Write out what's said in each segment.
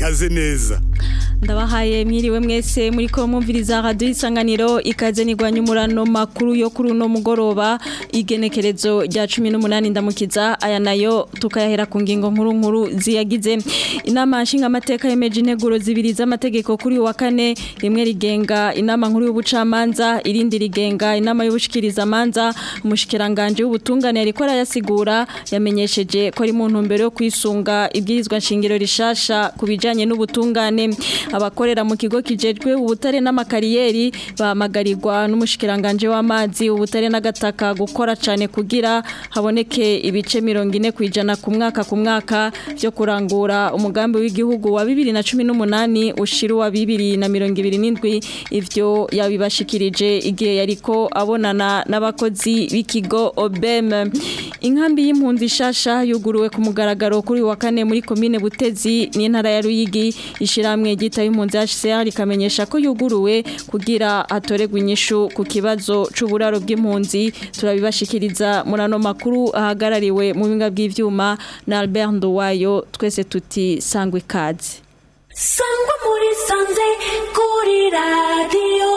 kaze neza ndabahaye mwiriwe mwese muri ko mwumviriza radio isanganiro ikaze nigwanya umurano makuru yo kuri uno mugoroba igenekerezo rya 18 ndamukiza aya nayo tukayahera ku ngingo nkuru nkuru ziyagize inama nshinga amateka yemeje integuro zibiri z'amategeko kuri wa kane rimwe rigenga inama nkuru y'ubucamanza irindi rigenga inama y'ubushikiriza manza umushikiranganje w'ubutungane ariko arayasigura yamenyesheje ko ari mu ntumbero yo kwisunga ibwirizwa nshingiro rishasha kubijanye n'ubutungane abakorera mu kigo kijejwe ubutare n'amakariyeri bahamagarirwa n'umushikiranganje w'amazi ubutare n'agataka gukora cyane kugira haboneke ibice mirongo ine ku ijana ku mwaka ku mwaka byo kurangura umugambi w'igihugu wa bibiri na cumi n'umunani ushira uwa bibiri na mirongo ibiri n'indwi ivyo yabibashikirije igihe yariko abonana n'abakozi b'ikigo obem inkambi y'impunzi shasha yuguruwe ku mugaragaro kuri wa kane muri komine butezi n'intara ya ruyigi ishiramwe gita y'impunzi HCR rikamenyesha ko yuguruwe kugira hatoregwa inyishu ku kibazo c'uburaro bw'impunzi turabibashikiriza murano makuru ahagarariwe mu binga bw'ivyuma na Albert Nduwayo twese tuti sangwe kazi sangwa muri sanze kuri radio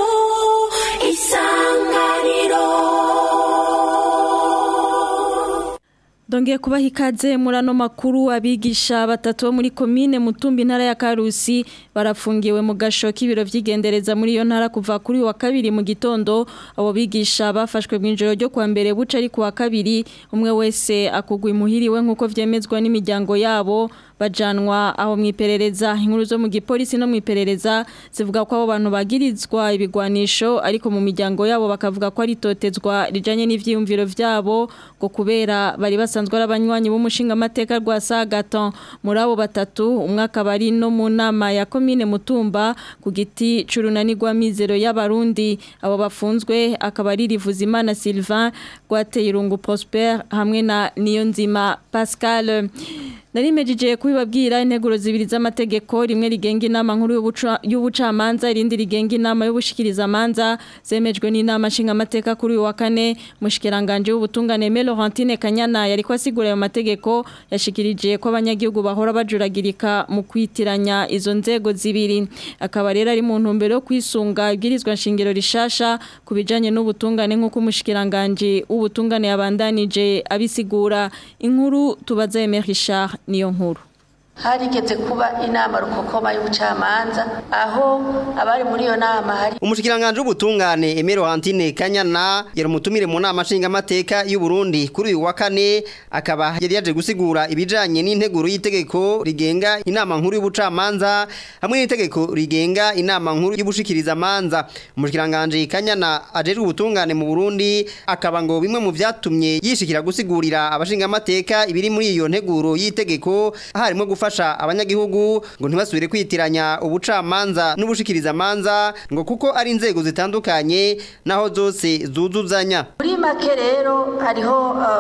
isanganiro Dongeye kubaha ikaze murano makuru abigisha batatu bo muri komine Mutumbi ntara ya Karusi barafungiwe mu gasho k'ibiro vy'igendereza muri iyo ntara kuva kuri wa kabiri mu gitondo abo bigisha bafashwe mu ijoro ryo kwa mbere buca ari kuwa kabiri umwe wese akugwa imuhiriwe nkuko vyemezwa n'imiryango yabo bajanwa aho mwiperereza inkuru zo mu gipolisi no mwiperereza zivuga ko abo bantu bagirizwa ibigwanisho ariko mu miryango yabo bakavuga ko ari totezwa rijanye n'ivyiyumviro vyabo ngo kubera bari basanzwe ari abanywanyi b'umushinga amateka rwa Sagaton muri abo batatu umwe akaba ari no mu nama ya komine Mutumba ku giti curunani rwa mizero y'abarundi abo bafunzwe akaba ari Rivuzimana Sylvain Gwateye Irungu Prosper hamwe na Niyonzima Pascal Narimejeje kubibabwira integuro zibiri z'amategeko rimwe rigenga inama nkuru y'ubucamanza irindi rigenga inama y'ubushikiriza manza zemejwe n'inama nshinga amateka kuri wa kane mushikiranganje w'ubutungane Melorantine Kanyana yariko asigura ayo mategeko yashikirije ko abanyagihugu bahora bajuragirika mu kwitiranya izo nzego zibiri akaba rero ari mu ntumbero yo kwisunga ibwirizwa nshingiro rishasha kubijanye n'ubutungane nk'uko umushikiranganje w'ubutungane yabandanije abisigura inkuru tubaza Emery Richard niyo nkuru harigeze kuba inama rukokoma y'ubucamanza aho abari muri iyo nama hari umushikiranganje w'ubutungane Emero Hantine Kanyana yari umutumire mu nama nshinga amateka y'u Burundi kuri uyu wa kane akaba yari yaje gusigura ibijanye n'integuro y'itegeko rigenga inama nkuru y'ubucamanza hamwe n'itegeko rigenga inama nkuru y'ubushikiriza manza umushikiranganje Kanyana ajeje ubutungane mu Burundi akaba ngo bimwe mu vyatumye yishikira gusigurira abashinga amateka ibiri muri iyo nteguro y'itegeko harimo gufasha abanyagihugu ngo ntibasubire kwitiranya ubucamanza n'ubushikiriza manza ngo kuko ari inzego zitandukanye naho zose zuzuzanya muri make rero hariho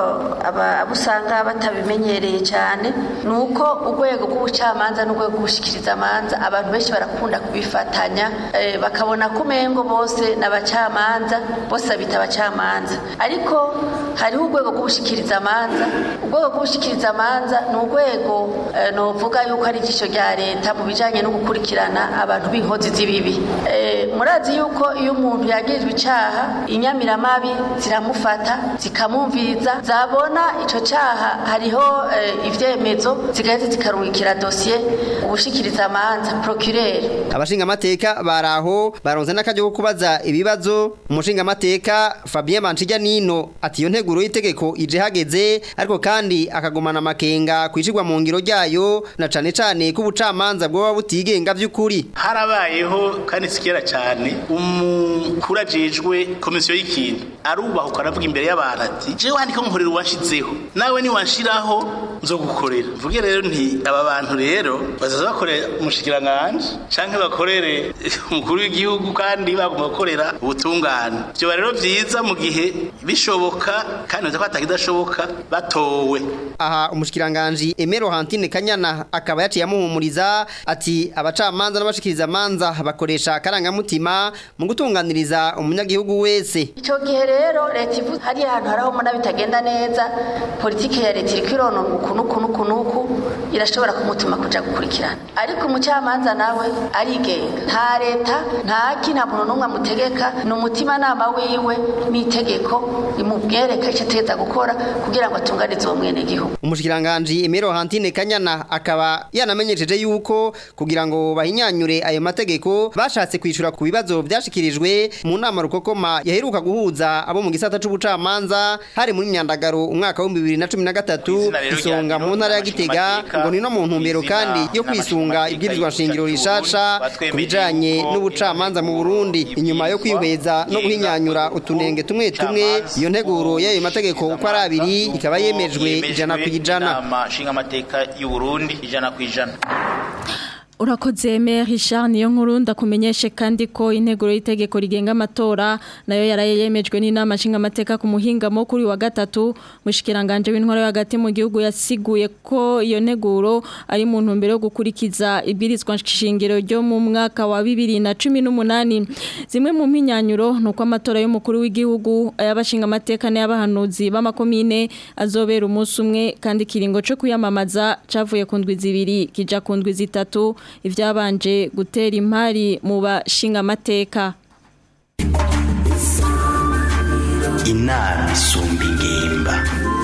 abo usanga batabimenyereye cyane ni uko urwego rw'ubucamanza n'urwego rw'ubushikiriza manza abantu benshi barakunda kubifatanya bakabona ko umengo bose ni abacamanza bose babita abacamanza ariko hariho urwego rw'ubushikiriza manza urwego rw'ubushikiriza manza ni urwego novuga yuko ari ijisho rya leta mu bijanye no gukurikirana abantu b'inkozi z'ibibi murazi yuko iyo umuntu yagirijwe icaha inyamiramabi ziramufata zikamumviriza zabona ico caha hariho ivyemezo zigaheza zikarungikira dosiye ubushikiriza amanza procureur abashinga amateka baraho baronze n'akaryo ko kubaza ibibazo umushinga amateka Fabien Manchija Nino ati iyo nteguro y'itegeko ije hageze ariko kandi akagumana amakenga kwishirwa mu ngiro ryayo na cane cane ko ubucamanza bwoba butigenga by'ukuri harabayeho kandi sikera cyane umukuru ajejwe komisiyo y'ikintu arubahuka aravuga imbere y'abantu ati jewe wandika nkorera uwanshizeho nawe niwanshiraho nzogukorera mvuge rero nti aba bantu rero bazaza bakorera umushikiranganje canke bakorere umukuru w'igihugu kandi bagomba gukorera ubutungane vyoba rero vyiza mu gihe bishoboka kandi baza ko atakidashoboka batowe aha umushikiranganje Emero Hantine Kanyana akaba yaciye amuhumuriza ati abacamanza n'abashikiriza manza bakoresha akarangamutima mu gutunganiriza umunyagihugu wese icyo gihe rero leta leta ivuze hariya hantu hariho mbona bitagenda neza politike ya leta iri kwironona uku n'uku n'uku n'uku irashobora kumutuma kuja gukurikirana ariko umucamanza nawe arigenga nta leta ntaki nta muntu n'umwe amutegeka ni umutimanama wiwe n'itegeko rimubwereka icyo ategeza gukora kugira ngo atunganize uwo mwenegihugu umushikiranganji Emero Hantine Kanyana akaba yanamenyesheje yuko kugira ngo bahinyanyure ayo mategeko bashatse kwishura ku bibazo byashikirijwe mu nama rukokoma yaheruka guhuza abo mu gisata c'ubucamanza hari muri myandagaro umwaka wa 2013 isonga mu ntara ya Gitega ngo ni no mu ntumbero kandi yo kwisunga ibwirizwa nshingiro rishasha kubijanye n'ubucamanza mu Burundi inyuma yo kwihweza no guhinyanyura utunenge tumwe tumwe iyo nteguro y'ayo mategeko uko ari abiri ikaba yemejwe ijana ku ijana inama nshingamateka y'u Burundi ijana ku ijana Urakoze Maire Richard niyo nkuru ndakumenyeshe kandi ko integuro y'itegeko rigenga amatora nayo yaraye yemejwe n'inama nshinga amateka ku muhingamo kuri wa gatatu mushikiranganje w'intwaro yo hagati mu gihugu yasiguye ko iyo nteguro ari mu ntumbero yo gukurikiza ibwirizwa nshingiro ryo mu mwaka wa 2018 zimwe mu mpinyanyuro nuko amatora y'umukuru w'igihugu ayabashinga amateka n'abahanuzi b'amakomine azobera umunsi umwe kandi kiringo cyo kuyamamaza cavuye ku ndwi zibiri kija ku ndwi zitatu ibyabanje gutera impari mu bashinga amateka inama isumba ingimba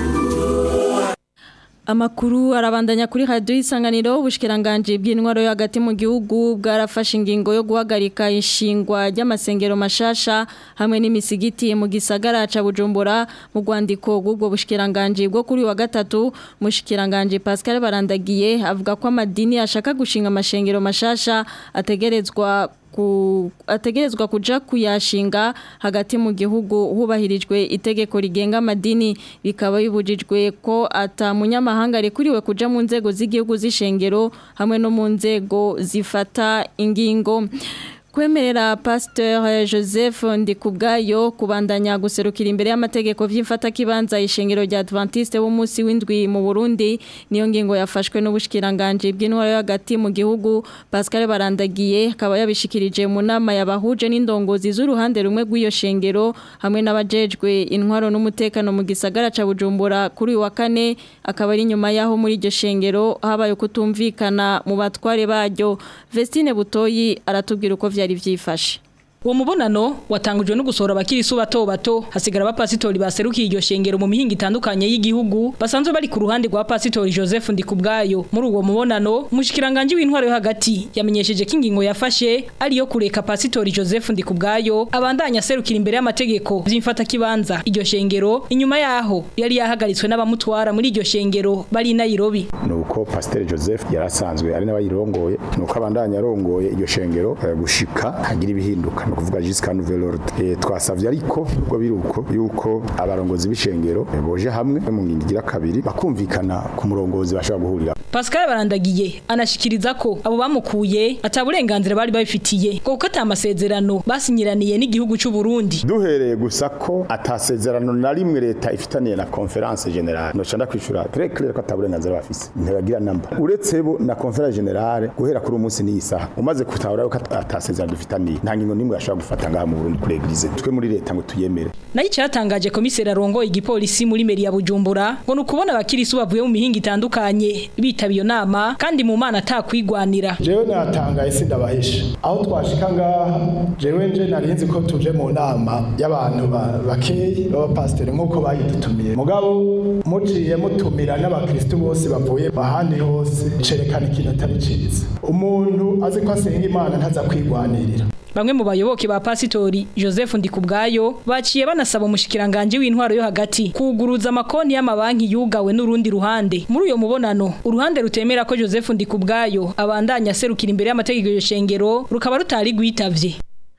Amakuru arabandanya kuri radio isanganiro ubushikiranganje bw'intwaro yo hagati mu gihugu bwarafashe ingingo yo guhagarika ishingwa ry'amasengero mashasha hamwe n'imisigiti mu gisagara ca Bujumbura mu rwandiko rw'ubwo bushikiranganje bwo kuri wa gatatu mushikiranganje Pascal Barandagiye avuga ko amadini ashaka gushinga amashengero mashasha ategerezwa ku ategerezwa kuja kuyashinga hagati mu gihugu hubahirijwe itegeko rigenga amadini bikaba bibujijwe ko ata munyamahanga rekuriwe kuja mu nzego z'igihugu z'ishengero hamwe no mu nzego zifata ingingo kwemerera pasteur Joseph Ndikubwayo kubandanya guserukira imbere y'amategeko vy'imfata kibanza ishengero rya Adventiste b'umunsi w'indwi mu Burundi niyo ngingo yafashwe n'ubushikiranganje bw'intwaro hagati mu gihugu Pascal Barandagiye akaba yabishikirije mu nama yabahuje n'indongozi z'uruhande rumwe rw'iyo shengero hamwe n'abajejwe intwaro n'umutekano mu gisagara ca Bujumbura kuri wa kane akaba ari nyuma yaho muri iryo shengero habaye kutumvikana mu batware baryo Vestine Butoyi aratubwira uko vyari vyifashe Uwo mubonano watangujwe no gusohora abakirisu bato bato hasigara abapasitori baserukiye iryo shengero mu mihinga itandukanye y'igihugu basanzwe bari ku ruhande rwa pasitori Joseph Ndikubwayo muri uwo mubonano umushikiranganje w'intwaro yo hagati yamenyesheje ko ingingo yafashe ari yo kureka pasitori Joseph Ndikubwayo abandanya serukira imbere y'amategeko vy'imfata kibanza iryo shengero inyuma yaho yari yahagaritswe n'abamutwara muri iryo shengero bari i Nairobi nuko pasiteri joseph yarasanzwe ari n'abayirongoye nuko abandanya arongoye iryo shengero eh, gushika hagira ibihinduka ni ukuvuga jusqu'à nouvel ordre Eh, twasavye ariko ubwo biri uko yuko abarongozi b'ishengero eh, boje hamwe mu ngingo igira kabiri bakumvikana ku murongozi bashobora guhurira Pascal Barandagiye anashikiriza ko abo bamukuye ataburenganzira bari babifitiye kuko atamasezerano basinyiraniye n'igihugu cy'u Burundi duhereye gusa ko atasezerano na rimwe leta ifitaniye na conference generale no canda kwishura très clair ko ataburenganzira bafise ntibagira namba uretse bo na conference generale guhera kuri umunsi n'iyi saha umaze kutahura ko atasezerano dufitaniye nta ngingo nimwe ashobora gufata ngaha mu Burundi kuri eglise twe muri leta ngo tuyemere nayo cyatangaje komiseri arongo igipolisi muri meri ya Bujumbura ngo nukubona abakirisu bavuye mu mihinga itandukanye bitaba iyo nama kandi mu mana atakwigwanira jewe natangaye sindabahisha aho twashika ngaha jewe nje narinzi ko tuje mu nama y'abantu ba- bakeyi b'abapasiteri nk'uko bayidutumiye mugabo muciye mutumira n'abakristu bose bavuye ahandi hose cerekana ikintu atari ciza umuntu azi ko asenga imana ntaza kwigwanirira Bamwe mu bayoboke ba pasitori Joseph Ndikubwayo baciye banasaba umushikiranganje w'intwaro yo hagati kuguruza amakonti y'amabanki yugawe n'urundi ruhande. Muri uyo mubonano, uruhande rutemera ko Joseph Ndikubwayo abandanya serukira imbere y'amategeko y'ishengero rukaba rutari gwitavye.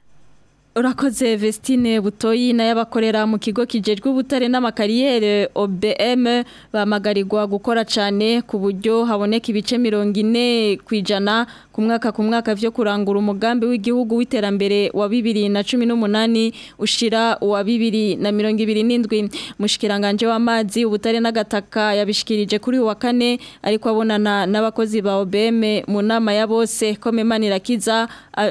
Urakoze Vestine Butoyi na yabakorera mu kigo kijejwe ubutare n'amakariyere OBM bamagarirwa gukora cyane ku buryo haboneka ibice 40 kwijana ku ku mwaka ku mwaka vyo kurangura umugambi w'igihugu w'iterambere wa 2018 ushira wa 2027 mushikiranganje w'amazi ubutare n'agataka yabishikirije kuri wa kane ariko abonana n'abakozi ba OBM mu nama ya bose komemanira kiza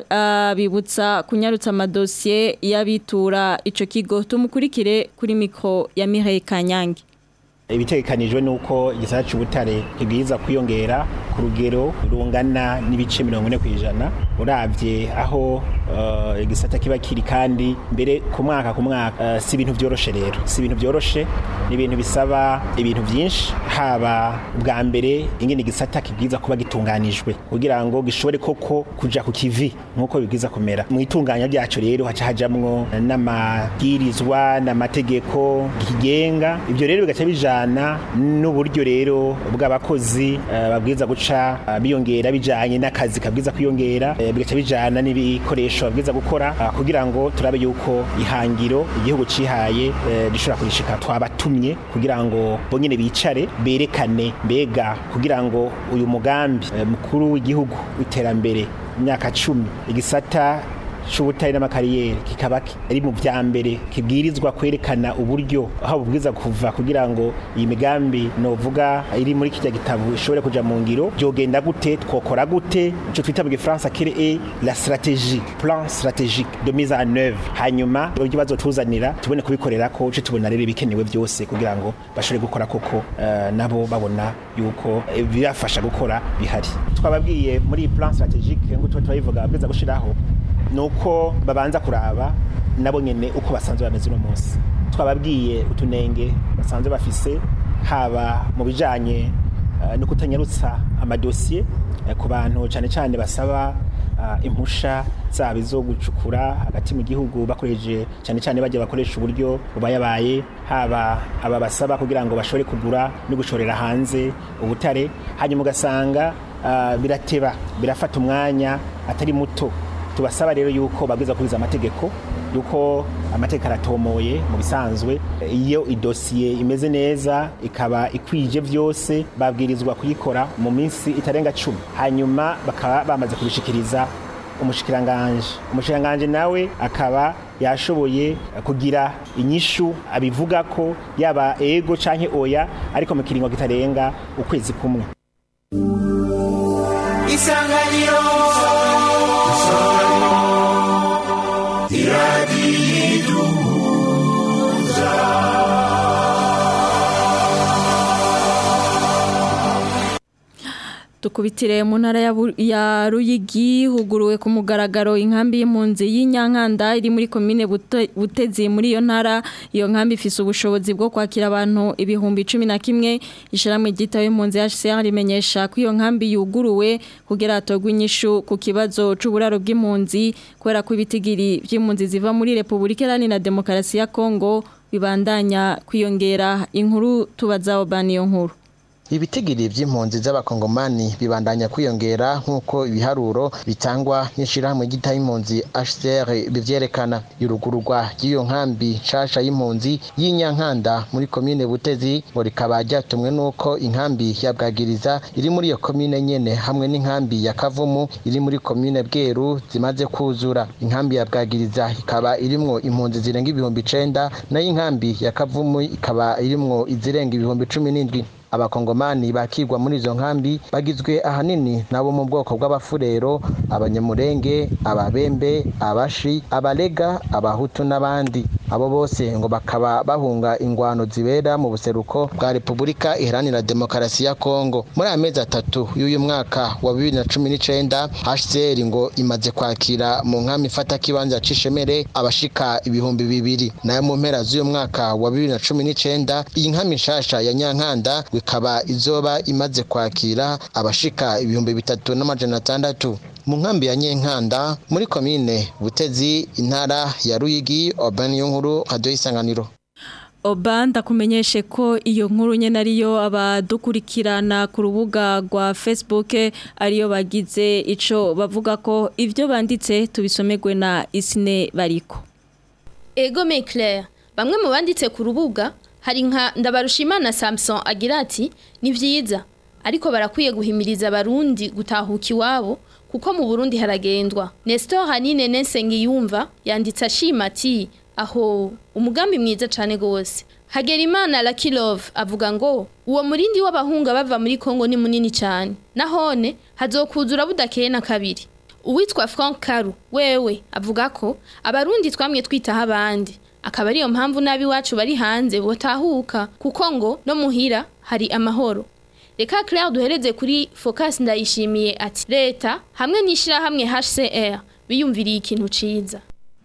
abibutsa kunyarutsa amadosiye y'abitura ico kigo tumukurikire kuri mikro ya Mireille Kanyange ibitegekanijwe nuko igisata cy'ubutare kibwiza kwiyongera ku rugero rungana n'ibice mirongo ine ku ijana urabye aho uh, igisata kiba kiri kandi mbere ku mwaka ku mwaka uh, si ibintu byoroshe rero si ibintu byoroshe ni ibintu bisaba ibintu byinshi haba bwa mbere ingene igisata kibwiza kuba gitunganijwe kugira ngo gishobore koko kuja ku kivi nk'uko bibwiza kumera mu itunganya ryacu rero haca hajamwo n'amabwirizwa n'amategeko kigenga ibyo rero bigaca bija bijana n'uburyo rero bw'abakozi uh, babwiza guca uh, biyongera bijanye n'akazi kabwiza kwiyongera uh, bigaca bijana n'ibikoresho babwiza gukora uh, kugira ngo turabe yuko ihangiro igihugu cihaye uh, rishobora kurishika twabatumye kugira ngo bonyene bicare berekane mbega kugira ngo uyu mugambi uh, mukuru w'igihugu w'iterambere imyaka cumi igisata c'ubutari n'amakariyeri kikaba ari mu vya mbere kibwirizwa kwerekana uburyo aho bubwiza kuva kugira ngo iyi migambi novuga iri muri kijya gitabo ishobore kuja mu ngiro byogenda gute twokora gute ico twita mu gifaransa créer la stratégie plan stratégique de mise en œuvre hanyuma ibyo bazotuzanira tubone kubikorera ko uce tubona rero ibikenewe byose kugira ngo bashobore gukora koko uh, nabo babona yuko birafasha gukora bihari twababwiye muri plan stratégique ngo tuba turabivuga babwiza gushiraho nuko babanza kuraba nabo nyene uko basanzwe bameze uno munsi twababwiye utunenge basanzwe bafise haba mu bijanye uh, no kutanyarutsa amadosiye uh, ku bantu cyane cyane basaba uh, impusha zaba izo gucukura hagati mu gihugu bakoresheje cyane cyane bajya bakoresha uburyo bubayabaye haba aba basaba kugira ngo bashobore kugura no gushorera hanze ubutare hanyuma ugasanga uh, birateba birafata umwanya atari muto tubasaba rero yuko babwiza kuriza amategeko yuko amategeko aratomoye mu bisanzwe iyo idosiye imeze neza ikaba ikwije byose babwirizwa kuyikora mu minsi itarenga cumi hanyuma bakaba bamaze kubishikiriza umushikiranganje umushikiranganje nawe akaba yashoboye kugira inyishu abivuga ko yaba ego canke oya ariko mu kiringo kitarenga ukwezi kumwe isanganiro Tukubitire mu ntara ya Bu- ya Ruyigi huguruwe ku mugaragaro inkambi y'impunzi y'Inyankanda iri muri commune Bute- Butezi muri iyo ntara iyo nkambi ifise ubushobozi bwo kwakira abantu ibihumbi 11 isharamwe gita y'impunzi HCR rimenyesha ko iyo nkambi yuguruwe kugira atogwe inyishu ku kibazo c'uburaro bw'impunzi kwera ko ibitigiri by'impunzi ziva muri Republika Iharanira Demokarasi ya Kongo bibandanya kwiyongera inkuru tubaza Obani yo nkuru Ibitigiri vy'impunzi z'abakongomani bibandanya kwiyongera nk'uko ibiharuro bitangwa n'ishirahamwe ryita y'impunzi HCR bivyerekana irugururwa ry'iyo nkambi nshasha y'impunzi y'Inyankanda muri komine Butezi ngo rikaba ryatumwe n'uko inkambi ya Bwagiriza iri muri iyo komine nyene hamwe n'inkambi ya Kavumu iri muri komine Bweru zimaze kuzura inkambi ya Bwagiriza ikaba irimwo impunzi zirenga ibihumbi icenda nayo inkambi ya Kavumu ikaba irimwo izirenga ibihumbi cumi n'indwi abakongomani bakigwa muri izo nkambi bagizwe ahanini nabo mu bwoko bw'abafurero abanyamurenge ababembe abashi abalega abahutu n'abandi abo bose ngo bakaba bahunga ingwano zibera mu buseruko bwa repubulika iharanira demokarasi ya kongo muri aya mezi atatu y'uyu mwaka wa bibiri na cumi n'icenda hcr ngo imaze kwakira mu nkambi ifata kibanza c'ishemere abashika ibihumbi bibiri nayo mu mpera z'uyu mwaka wa bibiri na cumi n'icenda iyi nkambi nshasha ya nyankanda ikaba izoba imaze kwakira abashika ibihumbi bitatu n'amajana atandatu mu nkambi ya nyenkanda muri komine butezi intara ya ruyigi obani nkuru radiyo y'isanganiro Oba ndakumenyeshe ko iyo nkuru nyene ariyo abadukurikirana ku rubuga rwa Facebook ariyo bagize ico bavuga ko ivyo banditse tubisomerwe na Isine bariko Ego me Claire, bamwe mu banditse ku rubuga hari nka Ndabarushimana Samson agira ati ni vyiza ariko barakwiye guhimiriza abarundi gutahuka iwabo kuko mu Burundi haragendwa Nestor Hanine Nsengiyumva yanditse ashima ati aho umugambi mwiza cane gose Hagerimana Lucky Love avuga ngo uwo murindi w'abahunga bava muri Kongo ni munini cyane nahone hazokuzura budakeye na kabiri uwitwa Frank Karu wewe avuga ko abarundi twamwe twitaho abandi akaba ariyo mpamvu nabi wacu bari hanze botahuka kuko ngo no muhira hari amahoro reka Claire duhereze kuri Focus ndayishimiye ati leta hamwe n'ishira hamwe HCR biyumviriye ikintu ciza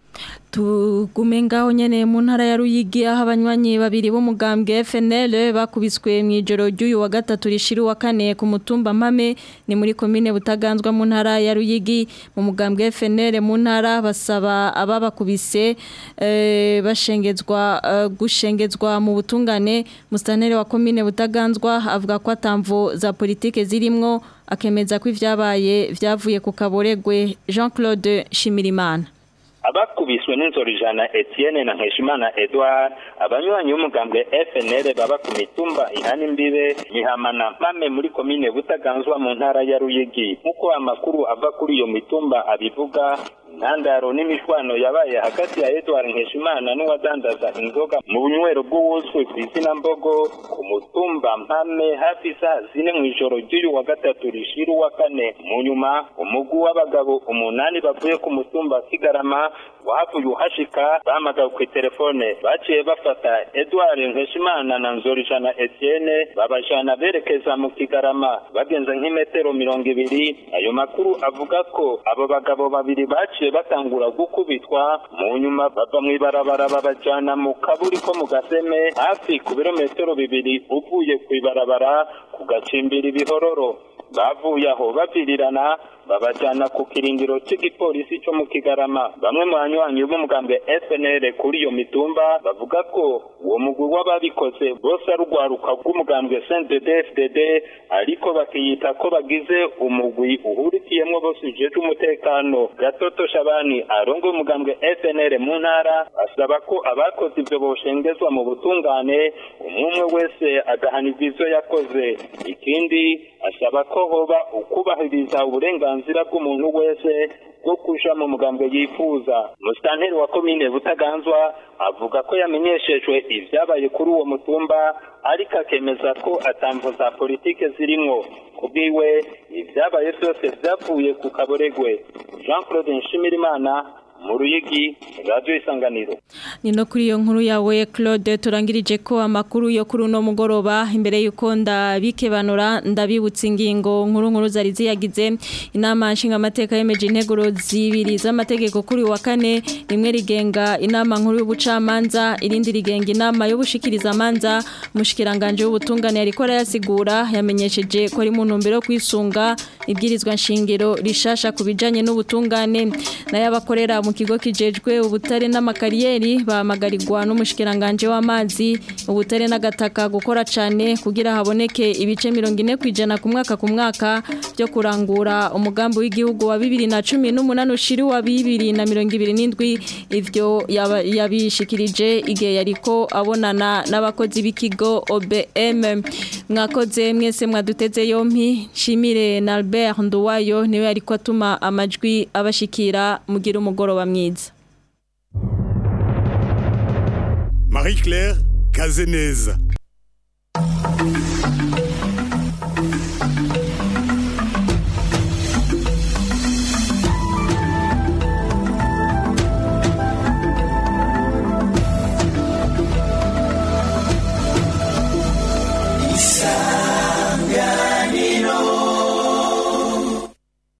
tugume ngaho nyene mu ntara ya Ruyigi aho abanywanyi babiri b'umugambwe FNL bakubiswe mu ijoro ry'uyu wa gatatu rishira wa kane ku mutumba Mpame ni muri komine Butaganzwa mu ntara ya Ruyigi mu mugambwe FNL mu ntara basaba ababakubise eh, bashengezwa eh, gushengezwa mu butungane mustanere wa komine Butaganzwa avuga ko atamvo za politike zirimwo akemeza ko ivyabaye vyavuye ku kaboregwe Jean-Claude Shimirimana abakubiswe n'inzoro ijana Etienne na Nkeshimana Edouard abanywanyi b'umugambwe FNL baba ku mitumba ihana imbibe mihamana mpame muri komine Butaganzwa mu ntara ya Ruyigi nk'uko amakuru ava kuri iyo mitumba abivuga intandaro n'imishwano yabaye hagati ya Edouard Nkeshimana n'uwadandaza inzoga mu bunywero bw'uwuzwi ku izina mbogo ku mutumba mpame hafi saa zine mu ijoro ry'uyu wa gatatu rishira uwa kane mu nyuma umugwi w'abagabo umunani bavuye ku mutumba Kigarama wahavuye uhashika bahamagawe ku telefone baciye bafata Edouard Nkeshimana na Nzorijana Etienne babajana berekeza mu Kigarama bagenze nk'imetero mirongo ibiri ayo makuru avuga ko abo bagabo babiri baciye batangura gukubitwa mu nyuma bava mu ibarabara babajana mu kaburi ko mu gaseme hafi ku birometero bibiri uvuye ku ibarabara ku gacimbira ibihororo bavuye aho bavirirana babajana ku kirindiro cy'igipolisi cyo mu kigarama bamwe mu banywanyi b'umugambwe FNL kuri iyo mitumba bavuga ko uwo mugwi w'ababikoze bose ari urwaruka rw'umugambwe CNDD FDD ariko bakiyita ko bagize umugwi uhurikiyemwo bose ujejwe umutekano gatoto shabani arongo umugambwe FNL mu ntara asaba ko abakoze ivyo boshengezwa mu butungane umwe wese agahanirwa ivyo yakoze ikindi asaba ko hoba ukubahiriza uburenganzira bw'umuntu wese bwo kuja mu mugambwe yifuza musitanteri wa komine butaganzwa avuga ko yamenyeshejwe ivyabaye kuri uwo mutumba ariko akemeza ko atamvo za politike zirimwo kubwiwe ivyabaye vyose vyavuye ku kaboregwe jean claude nshimirimana mu ruyigi radiyo isanganiro ni no kuri iyo nkuru yawe claude turangirije ko amakuru yo kuri uno mugoroba imbere y'uko ndabikebanura ndabibutsa ingingo nkuru nkuru zari ziyagize inama nshingamateka yemeje integuro zibiri z'amategeko kuri wa kane rimwe rigenga inama nkuru y'ubucamanza irindi rigenga inama y'ubushikirizamanza umushikiranganje w'ubutungane yariko arayasigura yamenyesheje ko ari mu ntumbero yo kwisunga ibwirizwa nshingiro rishasha ku bijanye n'ubutungane nayo abakorera mu kigo kijejwe ubutare n'amakariyeri bahamagarirwa n'umushikiranganje w'amazi ubutare n'agataka gukora cyane kugira haboneke ibice mirongo ine ku ijana ku mwaka ku mwaka byo kurangura umugambi w'igihugu wa bibiri na cumi n'umunani ushiri wa bibiri na mirongo ibiri n'indwi ivyo yaba- yabishikirije igihe yariko abonana n'abakozi b'ikigo OBM mwakoze mwese mwaduteze yompi nshimire na Albert Nduwayo niwe ariko atuma amajwi abashikira mugira umugoroba mwiza Marie-Claire Kazeneza